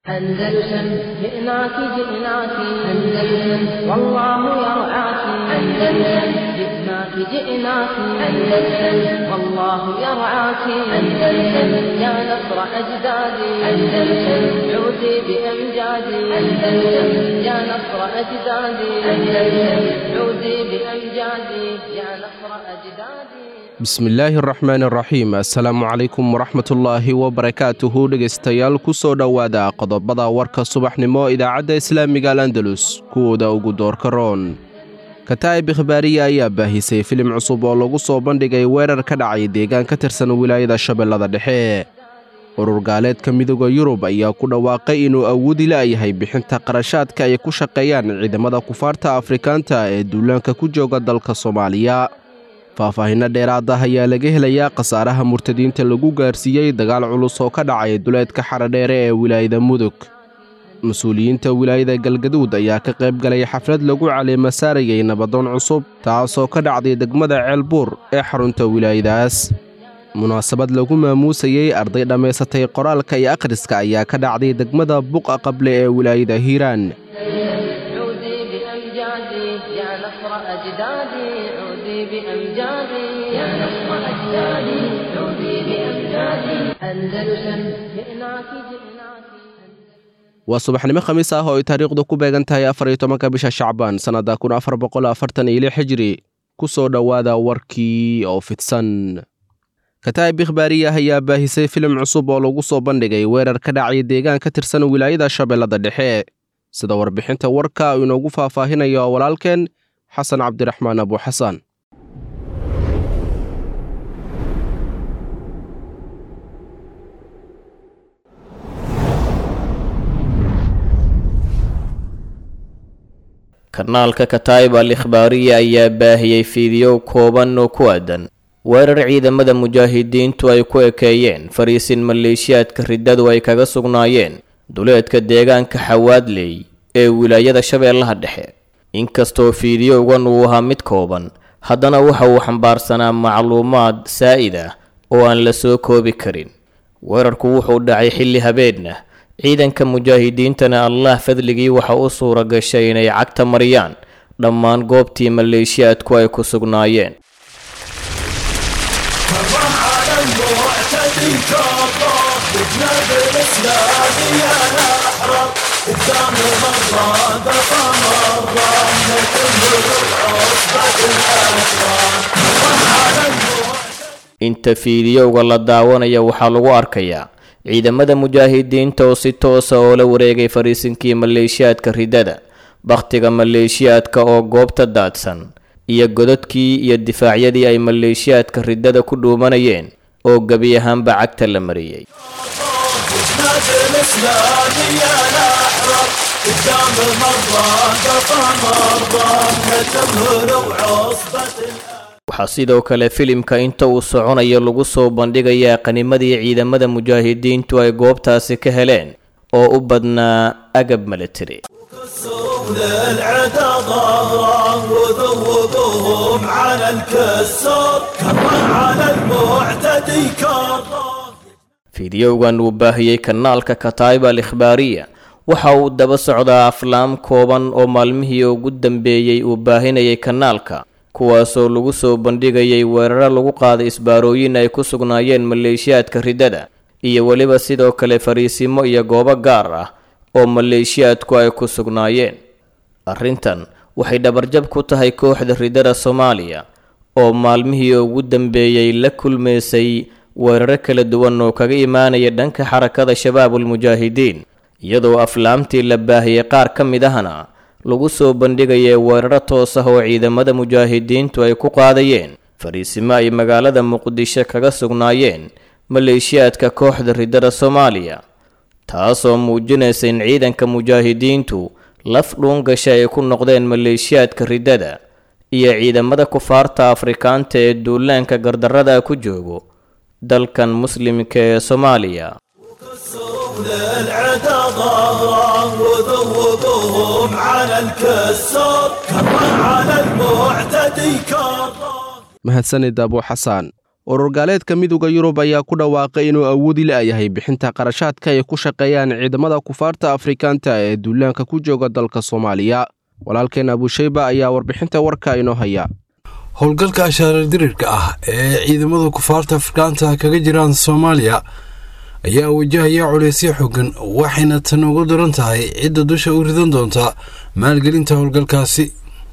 أندلسن جئناك جئناك أندلسن والله يرعاك أندلسن جئناك جئناك أندلسن والله يرعاك أندلسن يا نصر أجدادي أندلسن عودي بأمجادي أندلسن يا نصر أجدادي أندلسن عودي بأمجادي يا نصر أجدادي bismillaahi araxmaan araxiim assalaamu calaykum waraxmatullaahi wabarakaatuhu dhegaystayaal ku soo dhowaada qodobada warka subaxnimo idaacadda islaamiga al andalus kuwooda ugu doorka roon kataa'ib ikhbaariya ayaa baahisay filim cusub oo lagu soo bandhigay weerar ka dhacay deegaan ka tirsan wilaayada shabeellada dhexe urur gaaleedka midooda yurub ayaa ku dhawaaqay inuu awoodi la'yahay bixinta qarashaadka ay ku shaqeeyaan ciidamada kufaarta afrikaanta ee duulaanka ku jooga dalka soomaaliya faahfaahinno dheeraad ah ayaa laga helayaa khasaaraha murtadiinta lagu gaarsiiyey dagaal culus oo ka dhacay duleedka xaradheere ee wilaayada mudug mas-uuliyiinta wilaayada galgaduud ayaa ka qayb galay xaflad lagu caleema saarayay nabadoon cusub taasoo ka dhacday degmada ceelbuur ee xarunta wilaayadaas munaasabad lagu maamuusayey arday dhammaysatay qoraalka iyo akhriska ayaa ka dhacday degmada buqa qable ee wilaayada hiiraan عودي بأمجادي يا نصر أجدادي عودي بأمجادي يا نصر أجدادي عودي بأمجادي أندلسن جئناك جئناك waa subaxnimo khamiis ah oo ay taariikhdu ku beegan tahay afar iyo tobanka bisha shacbaan sannadda kun afar boqol afartan iyo lix xijiri ku soo dhowaada warkii oo fidsan kataa'ib ikhbaariyah ayaa baahisay filim cusub oo lagu soo bandhigay weerar ka dhacay deegaan ka tirsan wilaayada shabeellada dhexe sida warbixinta warka uu inoogu faahfaahinayo walaalkeen xasan cabdiraxmaan abuuxasan kanaalka kataa'ib al ikhbaariya ayaa baahiyey fiidiyow kooban oo ku aadan weerar ciidamada mujaahidiintu ay ku ekeeyeen fariisin maleeshiyaadka riddadu ay kaga sugnaayeen duleedka deegaanka xawaadley ee wilaayada shabeellaha dhexe inkastoo fiidiyowgan uu ahaa mid kooban haddana waxa uu xambaarsanaa macluumaad saa'id ah oo aan la soo koobi karin weerarku wuxuu dhacay xilli habeenna ciidanka mujaahidiintana allah fadligii waxa u suura gashay inay cagta mariyaan dhammaan goobtii maleeshiyaadku ay ku sugnaayeen inta fiidiyowga la daawanaya waxaa lagu arkayaa ciidamada mujaahidiinta oo si toosa oo la wareegay fariisinkii maleeshiyaadka riddada bakhtiga maleeshiyaadka oo goobta daadsan iyo godadkii iyo difaacyadii ay maleeshiyaadka riddada ku dhuumanayeen oo gebi ahaanba cagta la mariyey waxaa sidoo kale filimka inta uu soconayo lagu soo bandhigayaa qanimadii ciidamada mujaahidiintu ay goobtaasi ka heleen oo u badnaa agab military للعدا ظهرا وذوبهم على الكسر كرا على المعتدي كرا fiidiyowgan uu baahiyey kanaalka kataa'ib al ikhbaariya waxa uu daba socdaa aflaam kooban oo maalmihii ugu dambeeyey uu baahinayay kanaalka kuwaasoo lagu soo bandhigayay weeraro lagu qaaday isbaarooyin ay ku sugnaayeen maleeshiyaadka riddada iyo weliba sidoo kale fariisimo iyo goobo gaar ah oo maleeshiyaadku ay ku sugnaayeen arrintan waxay dhabarjab ku tahay kooxda riddada soomaaliya oo maalmihii ugu dambeeyey la kulmaysay weeraro kala duwan oo kaga imaanaya dhanka xarakada shabaabul mujaahidiin iyadoo aflaamtii la baahiyey qaar ka mid ahna lagu soo bandhigaya weeraro toos ah oo ciidamada mujaahidiintu ay ku qaadayeen fariisimo ay magaalada muqdisho kaga sugnaayeen maleeshiyaadka kooxda riddada soomaaliya taasoo muujinaysa in ciidanka mujaahidiintu laf dhuun gasha ay ku noqdeen maleeshiyaadka riddada iyo ciidamada kufaarta afrikaanta ee duulaanka gardarrada ku joogo dalkan muslimka ee soomaaliya للعدا ظهرا وذوبهم على الكسر كرا على المعتدي كرا mahadsanid abuuxasaan ururgaaleedka midooda yurub ayaa ku dhawaaqay inuu awoodi la'yahay bixinta qarashaadka ay ku shaqeeyaan ciidamada kufaarta afrikaanta ee duulaanka ku jooga dalka soomaaliya walaalkeen abushayba ayaa warbixinta warka inoo haya howlgalka ashaarar dirirka ah ee ciidamada kufaarta afrikaanta kaga jiraan soomaaliya ayaa wajahaya culeysyo xooggan waxayna tan ugu daran tahay cidda dusha u ridan doonta maalgelinta howlgalkaasi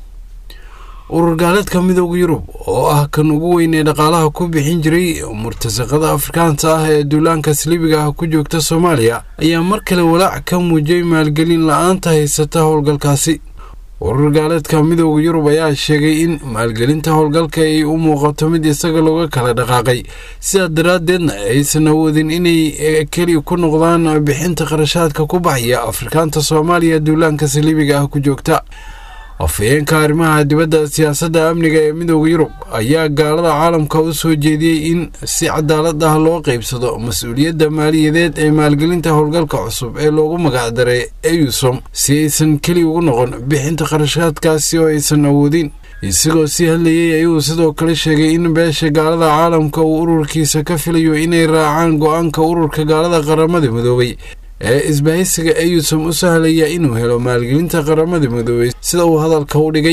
urur gaaleedka midooda yurub oo ah kan ugu weyn ee dhaqaalaha ku bixin jiray murtasaqada afrikaanta ah ee duulaanka saliibiga ah ku joogta soomaaliya ayaa mar kale walaac ka muujiyey maalgelin la-aanta haysata howlgalkaasi urur gaaleedka midooda yurub ayaa sheegay in maalgelinta howlgalka ay u muuqato mid isaga looga kala dhaqaaqay sidaa daraaddeedna aysan awoodin inay keli ku noqdaan bixinta qarashaadka ku baxaya afrikaanta soomaaliya duulaanka saliibiga ah ku joogta afhayeenka arrimaha dibadda siyaasadda amniga ee midooda yurub ayaa gaalada caalamka u soo jeediyey in si cadaalad ah loo qaybsado mas-uuliyadda maaliyadeed ee maalgelinta howlgalka cusub ee loogu magacdaray eyusom si aysan keli ugu noqon bixinta qarashaadkaasi oo aysan awoodin isagoo sii hadlayey ayuu sidoo kale sheegay in beesha gaalada caalamka uu ururkiisa ka filayo inay raacaan go-aanka ururka gaalada qaramada midoobay ee isbahaysiga eyusom u sahlaya inuu helo maalgelinta qaramada midoobay sida uu hadalka u dhigay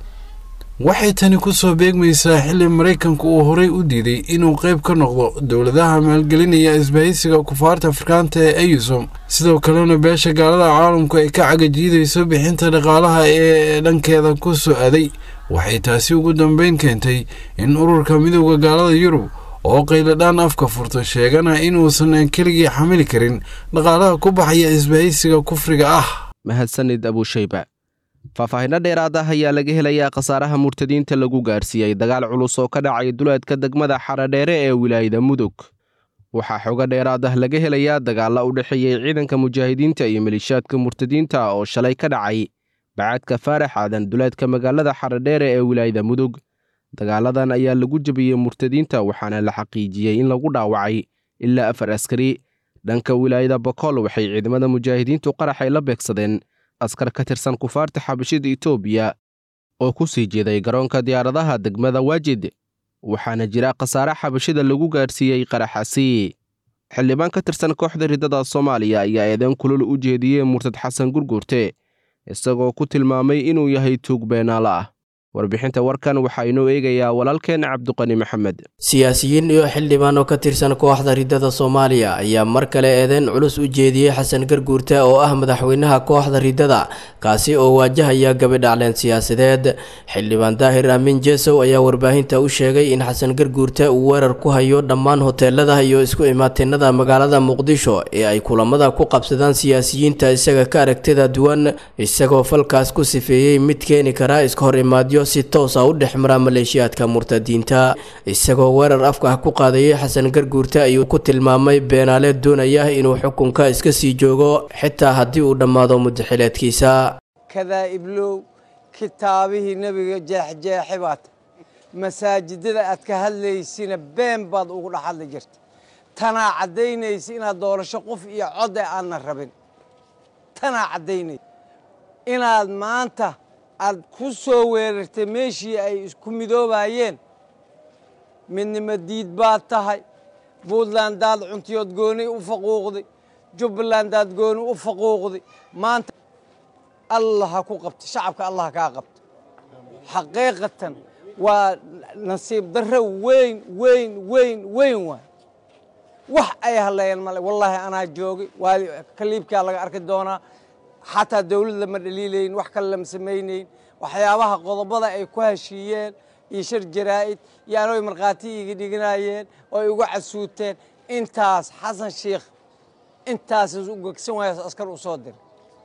waxay tani ku soo beegmaysaa xilli maraykanku uu horey u diiday inuu qayb ka noqdo dowladaha maalgelinaya isbahaysiga kufaarta afrikaanta ee eyusom sidoo kalena beesha gaalada caalamku ay ka cagajiidayso bixinta dhaqaalaha ee dhankeeda ku soo aaday waxay taasi ugu dambeyn keentay in ururka midooda gaalada yurub oo qayladhaan afka furto sheegana inuusan keligii xamili karin dhaqaalaha ku baxaya isbahaysiga kufriga ah mahadsanid abushayba faahfaahinno dheeraad ah ayaa laga helayaa khasaaraha murtadiinta lagu gaarsiiyey dagaal culus oo ka dhacay duleedka degmada xaradheere ee wilaayada mudug waxaa xogo dheeraad ah laga helayaa dagaalla u dhexeeyey ciidanka mujaahidiinta iyo maliishaadka murtadiinta oo shalay ka dhacay bacadka faarax aadan duleedka magaalada xaradheere ee wilaayada mudug dagaaladan ayaa lagu jebiyey murtadiinta waxaana la xaqiijiyey in lagu dhaawacay ilaa afar askari dhanka wilaayada bokool waxay ciidamada mujaahidiintu qaraxay la beegsadeen askar ka tirsan kufaarta xabashida etoobiya oo ku sii jeeday garoonka diyaaradaha degmada waajid waxaana jira khasaare xabashida lagu gaarsiiyey qaraxasi xildhibaan ka tirsan kooxda riddada soomaaliya ayaa eedan kulul u jeediyey murtad xasan gurguurte isagoo ku tilmaamay inuu yahay tuug beenaalo ah warbixinta warkan waxaa inoo eegayaa walaalkeen cabduqani maxamed siyaasiyiin iyo xildhibaan oo ka tirsan kooxda riddada soomaaliya ayaa mar kale eedeyn culus u jeediyey xasan garguurte oo ah madaxweynaha kooxda riddada kaasi oo waajahaya gabidhacleen siyaasadeed xildhibaan daahir aamin jesow ayaa warbaahinta u sheegay in xasan garguurte uu weerar ku hayo dhammaan hoteelada iyo isku imaatinada magaalada muqdisho ee ay kulamada ku qabsadaan siyaasiyiinta isaga ka aragtida duwan isagoo falkaas ku sifeeyey mid keeni kara iska hor imaadyo si toosa u dhex mara maleeshiyaadka murtadiinta isagoo weerar afka ah ku qaadayay xasan garguurte ayuu ku tilmaamay beenaale doonaya inuu xukunka iska sii joogo xitaa haddii uu dhammaado mudaxileedkiisa kadaa'iblow kitaabihii nebiga jeexjeexe baad masaajidada aad ka hadlaysina been baad ugu dhex hadli jirta tanaa caddaynaysa inaad doorasho qof iyo code aanna rabin tanaa caddaynaysa inaad maanta aad ku soo weerartay meeshii ay isku midoobayeen midnimo diid baad tahay puntlandaad cuntiyood gooni u faquuqday jubbalandaad gooni u faquuqday maanta allah ha ku qabta shacabka allah kaa qabta xaqiiqatan waa nasiib darro weyn weyn weyn weyn waay wax ay hadlayeen male wallaahi anaa joogay waa kaliibkaa laga arki doonaa xataa dawlad lama dhaliilayn wax kale lama samaynayn waxyaabaha qodobada ay ku heshiiyeen iyo shir jaraa'id iyo anooy markhaati iga dhiganayeen oo ay uga casuuteen intaas xasan sheikh intaasas u gegsan waayo askar u soo diray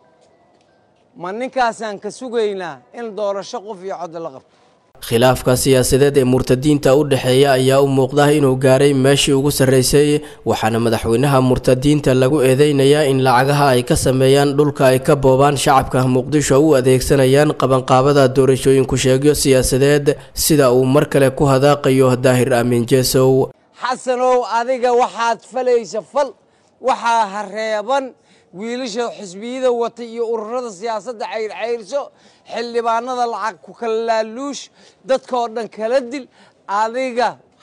ma ninkaasaan ka sugaynaa in doorasho qof iyo cod la qabto khilaafka siyaasadeed ee murtadiinta u dhexeeya ayaa u muuqda inuu gaaray meeshii ugu sarreysay waxaana madaxweynaha murtadiinta lagu eedeynayaa in lacagaha ay ka sameeyaan dhulka ay ka boobaan shacabka muqdisho u adeegsanayaan qabanqaabada doorashooyinku sheegyo siyaasadeed sida uu mar kale ku hadaaqayo daahir aamin jesow xasanow adiga waxaad falaysa fal waxaa hareeban wiilasha xisbiyada wata iyo ururada siyaasadda cayrcayrso xildhibaanada lacag ku kala laaluush dadkaoo dhan kala dil adiga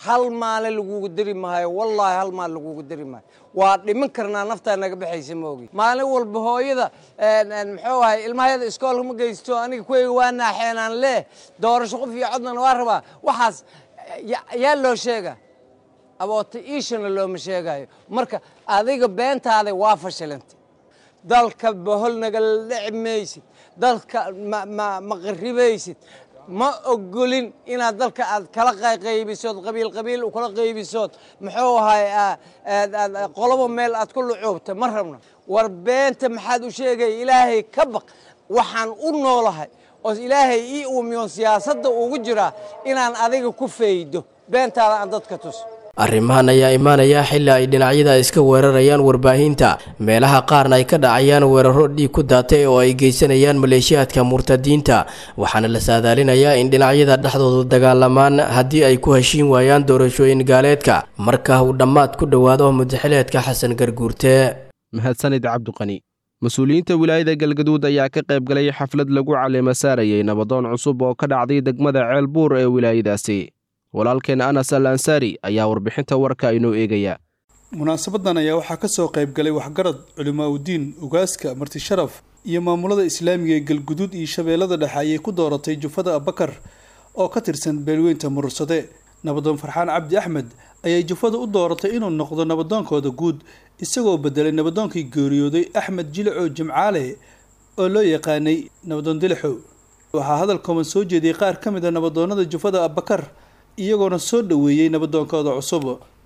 hal maalin lagugu diri maayo wallaahi hal maalin lagugu diri maayo waa dhiman karnaa naftaa naga baxaysa ma ogi maalin walba hooyada muxuu ahay ilmahayada iskoolka ma geysto aniga kuweyga waa naaxeenaan leh doorasho qof iyo codnana waa rabaa waxaas yaa loo sheega aboota iishana looma sheegayo marka adiga beentaada waa fashilantay dalka bohol nagala dhici maysid dalka ma qaribaysid ma ogolin inaad dalka aad kala qaybisood qabiil qabiil kala qaybisood muxuu ahay qolobo meel aad ku lucuubta ma rabno war beenta maxaad u sheegaya ilaahay ka baq waxaan u noolahay oo ilaahay ii uumiyoon siyaasadda ugu jiraa inaan adiga ku faydo beentaada aan dadka tuso arrimahan ayaa imaanaya xilli ay dhinacyada iska weerarayaan warbaahinta meelaha qaarna ay ka dhacayaan weeraro dhiig ku daatay oo ay geysanayaan maleeshiyaadka murtadiinta waxaana la saadaalinayaa in dhinacyada dhexdoodu dagaalamaan haddii ay ku heshiin waayaan doorashooyin gaaleedka marka uu dhammaad ku dhowaado mudaxileedka xasan garguurte mahadsanid cabdiqani mas-uuliyiinta wilaayada galgaduud ayaa ka qayb galay xaflad lagu caleema saarayay nabadoon cusub oo ka dhacday degmada ceelbuur ee wilaayadaasi walaalkeen anas al ansaari ayaa warbixinta warka inoo eegaya munaasabadan ayaa waxaa kasoo qayb galay waxgarad culimaaudiin ugaaska martisharaf iyo maamulada islaamiga ee galguduud iyo shabeellada dhexe ayay ku dooratay jufada abakar oo ka tirsan beelweynta murursade nabadoon farxaan cabdi axmed ayay jufada u dooratay inuu noqdo nabadoonkooda guud isagoo bedelay nabadoonkii geeriyooday axmed jilicow jimcaale oo loo yaqaanay nabadoon dilixow waxaa hadal kooban soo jeediyey qaar ka mid a nabadoonada jufada abakar iyagoona soo dhoweeyey nabadoonkooda cusub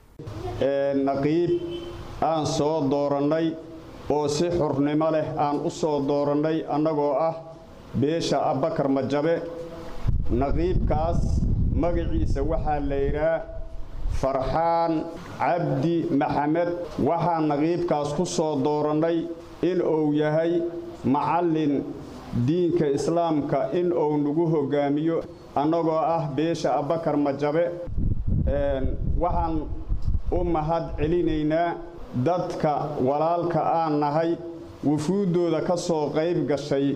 naqiib aan soo doorannay oo si xurnimo leh aan u soo doorannay annagoo ah beesha abbakar majabe naqiibkaas magaciisa waxaa la yidhaah farxaan cabdi maxamed waxaan naqiibkaas ku soo doorannay in uu yahay macallin diinka islaamka in uu nagu hoggaamiyo annagoo ah beesha abbakar majabe waxaan u mahad celinaynaa dadka walaalka aan nahay wufuuddooda ka soo qayb gashay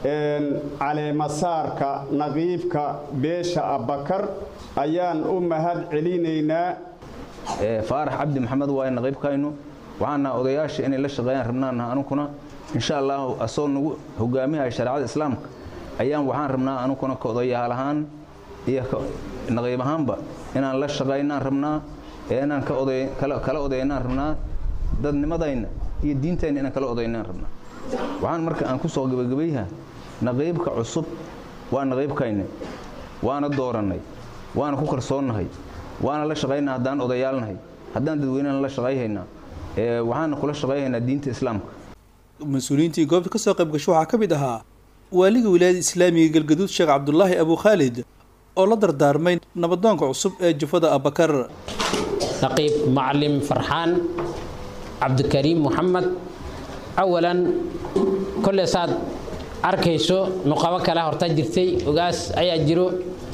caleemasaarka naqiibka beesha abbakar ayaan u mahad celinaynaa faarax cabdi maxamed waaye naqiibkaynu waxaana odayaasha inay la shaqeeyaan rabnaanaha anuguna insha allahu asagoo nagu hogaamihaya shareecada islaamka ayaan waxaan rabnaa anuguna ka odayaal ahaan iyo naqiib ahaanba inaan la shaqaynaan rabnaa ee inaan kala odaynaan rabnaa dadnimadayna iyo diintayna inaan kala odaynaan rabnaa waxaan marka aan ku soo gebagabayha naqiibka cusub waa naqiibkayna waana doorannay waana ku kalsoonnahay waana la shaqaynaa haddaan odayaalnahay haddaan dadweynena la shaqayhaynaa waxaana kula shaqayhaynaa diinta islaamka mas-uuliyiintii goobta kasoo qayb gasho waxaa ka mid ahaa waaliga wilaayada islaamiga galgaduud sheekh cabdulaahi abu khaalid oo la dardaarmay nabadoonka cusub ee jufada abakar naqiib macalin farxaan cabdikariim moxamed awalan kolle saad arkayso nuqabo kale horta jirtay ogaas ayaa jiro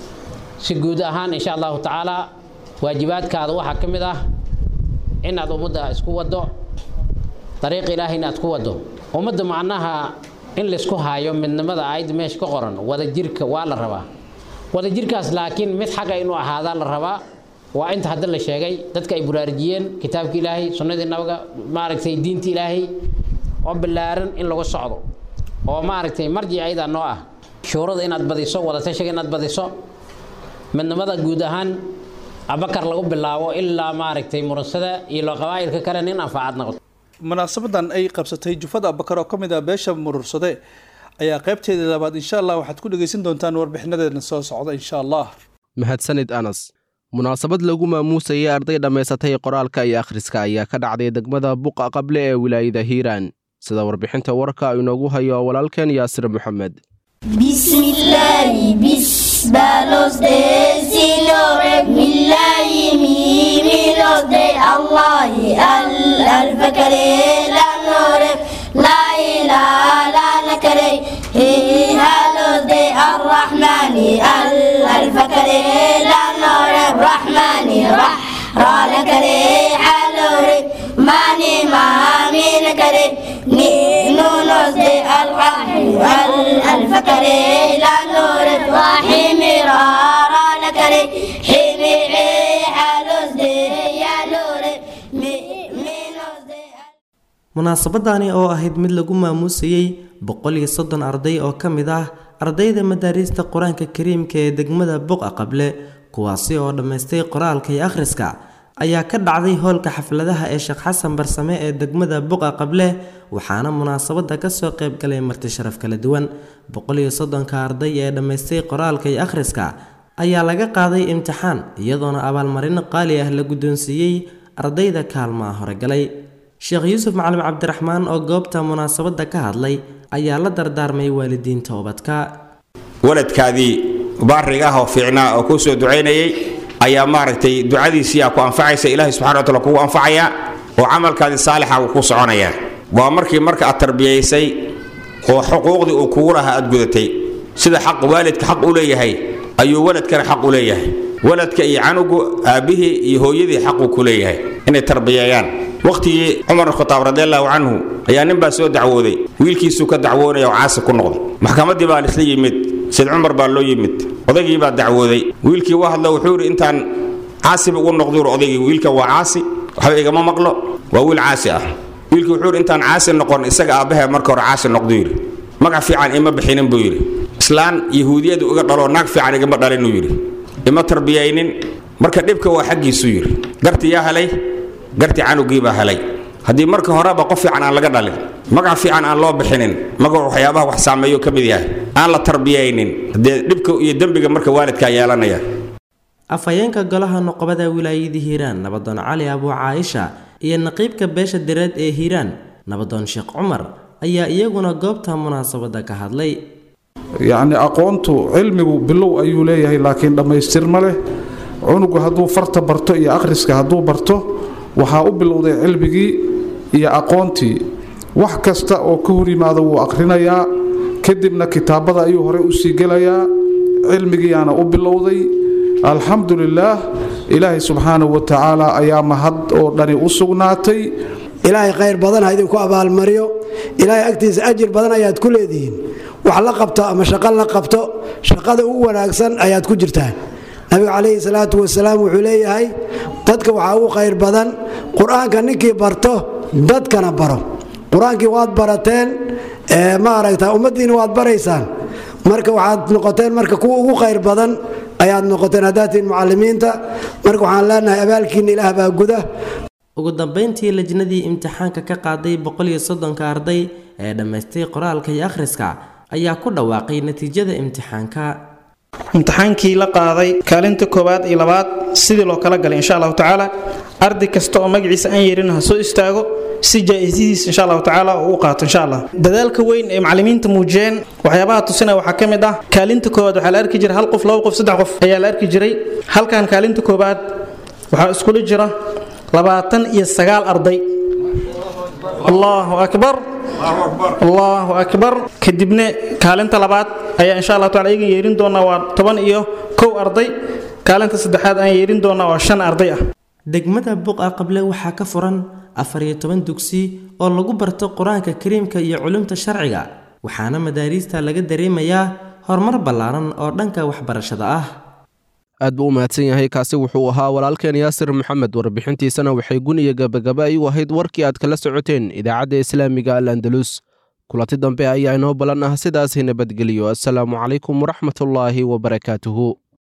si guud ahaan insha allahu tacaala waajibaadkaada waxaa ka mid ah inaad ummadda isku waddo dariiq ilaahay inaad ku waddo ummadda macnaha in laysku haayo midnimada aayadda meesha ka qoran wadajirka waa la rabaa wadajirkaas laakiin mid xaga inuu ahaadaa la rabaa waa inta hadda la sheegay dadka ay buraarujiyeen kitaabka ilaahay sunnadii nabiga maaragtay diinta ilaahay oo ballaaran in lagu socdo oo maaragtay marji ayadaa noo ah shuurada inaad badiso wadatashiga inaad badiso midnimada guud ahaan abakar lagu bilaabo ilaa maaragtay muransada iyo qabaa'ilka kale nin anfaacad noqoto munaasabadan ay qabsatay jufada abakar oo ka mid ah beesha murursade ayaa qaybteeda labaad insha allah waxaad ku dhegaysan doontaan warbixinadeedna soo socda insha allah mahadsanid anas munaasabad lagu maamuusayay arday dhammaysatay qoraalka iyo akhriska ayaa ka dhacday degmada buqa qable ee wilaayada hiiraan sida warbixinta warka inoogu hayo walaalkeen yaasir maxamed bismillaahi bis balosde silore millahi mimilosde allahi al alfakare lanore la ilaha la nakare halosde arrahmani al alfakare lanore rahmani rah ralakare halore mani mamin kare ni nunosde alrahmi al alfakare lanore rahimi rara nakare himi hal munaasabadani oo ahayd mid lagu maamuusayey boqol iyo soddon arday oo ka mid ah ardayda madaariista qur-aanka kariimka ee degmada buqa qable kuwaasi oo dhammaystay qoraalka iyo akhriska ayaa ka dhacday hoolka xafladaha ee sheekh xasan barsame ee degmada buqa qable waxaana munaasabada kasoo qayb galay marti sharaf kala duwan boqol iyo soddonka arday ee dhammaystay qoraalka iyo akhriska ayaa laga qaaday imtixaan iyadoona abaalmarino qaali ah la guddoonsiiyey ardayda kaalmaha horegalay sheekh yuusuf macalin cabdiraxmaan oo goobta munaasabadda ka hadlay ayaa la dardaarmay waalidiinta ubadka waladkaadii baariga ah oo fiicnaa oo kuu soo ducaynayay ayaa maaragtay ducadiisiiaa ku anfacaysa ilaahay subxana wa taala kugu anfacaya oo camalkaadii saalixa uu ku soconaya waa markii marka aad tarbiyaysay oo xuquuqdii uu kugu lahaa aad gudatay sida xaq waalidka xaq u leeyahay ayuu waladkana xaq u leeyahay waladka iyo canugu aabbihii iyo hooyadii xaquu ku leeyahay inay tarbiyeeyaan wakhtigii cumar khataab radiallahu canhu ayaa nin baa soo dacwooday wiilkiisuu ka dacwoonaya oo caasi ku noqday maxkamaddii baa lisla yimid sayd cumar baa loo yimid odaygii baa dacwooday wiilkii waa hadlo wuxuu yidhi intaan caasiba ugu noqduur odaygii wiilka waa caasi waxba igama maqlo waa wiil caasi ah wiilkii wuxuu yidhi intaan caasi noqon isaga aabbahe marka hore caasi noqdu yidhi magac fiican ima bixinin buu yidhi islaan yahuudiyadu iga dhaloo naag fiican igama dhalinuu yidhi ima tarbiyaynin marka dhibka waa xaggiisuu yidhi garti yaa helay garti canugii baa helay haddii marka horeba qof fiican aan laga dhalin magac fiican aan loo bixinin magacu waxyaabaha wax saameeyo ka mid yahay aan la tarbiyaynin dee dhibka iyo dembiga marka waalidkaa yeelanaya afhayeenka golaha noqobada wilaayadii hiiraan nabadoon cali abuu caaisha iyo naqiibka beesha direed ee hiiraan nabadoon sheekh cumar ayaa iyaguna goobta munaasabadda ka hadlay yacni aqoontu cilmigu bilow ayuu leeyahay laakiin dhammaystir ma leh cunugu hadduu farta barto iyo akhriska hadduu barto waxaa u bilowday cilmigii iyo aqoontii wax kasta oo ka hor yimaado wuu akhrinayaa kadibna kitaabada ayuu horey u sii gelayaa cilmigiiaana u bilowday alxamdu lilaah ilaahay subxaanahu wa tacaala ayaa mahad oo dhani u sugnaatay ilaahay khayr badan ha idinku abaalmariyo ilaahay agtiisa ajir badan ayaad ku leedihiin wax la qabto ama shaqo la qabto shaqada ugu wanaagsan ayaad ku jirtaan nabigu calayhi salaatu wasalaam wuxuu leeyahay dadka waxaa ugu khayr badan qur-aanka ninkii barto dadkana baro qur-aankii waad barateen maaragta ummaddiina waad baraysaan marka waxaad noqoteen marka kuwa ugu khayr badan ayaad noqoteen haddaatiin mucalimiinta marka waxaan leenahay abaalkiina ilaah baa guda ugu dambayntii lajnadii imtixaanka ka qaaday boqol iyo soddonka arday ee dhammaystay qoraalka iyo akhriska ayaa ku dhawaaqay natiijada imtixaanka imtixaankii la qaaday kaalinta koowaad iyo labaad sidii loo kala galay insha allahu tacaala arday kasta oo magaciisa aan yeerin ha soo istaago si jaa-isihiis insha allahu tacaala uu u qaato insha allah dadaalka weyn ee macallimiinta muujiyeen waxyaabaha tusinaya waxaa ka mid ah kaalinta koowaad waxaa la arki jiray hal qof laba qof saddex qof ayaa la arki jiray halkan kaalinta koowaad waxaa iskula jira labaatan iyo sagaal arday allahu akbar allahu akbar kadibna kaalinta labaad ayaa insha allah taala iyagan yeerin doonaa waa toban iyo kow arday kaalinta saddexaad aan yeerin doonaa waa shan arday ah degmada buqa qable waxaa ka furan afar iyo toban dugsi oo lagu barto qur-aanka kariimka iyo culumta sharciga waxaana madaariista laga dareemayaa horumar ballaaran oo dhanka waxbarashada ah aad buu u mahadsan yahay kaasi wuxuu ahaa walaalkeen yaasir maxamed warbixintiisana waxay gun iyo gabagaba ay u ahayd warkii aad kala socoteen idaacadda islaamiga al andalus kulanti dambe ayaa inoo ballan ah sidaasi nabadgeliyo assalaamu calaykum waraxmatullaahi wabarakaatuhu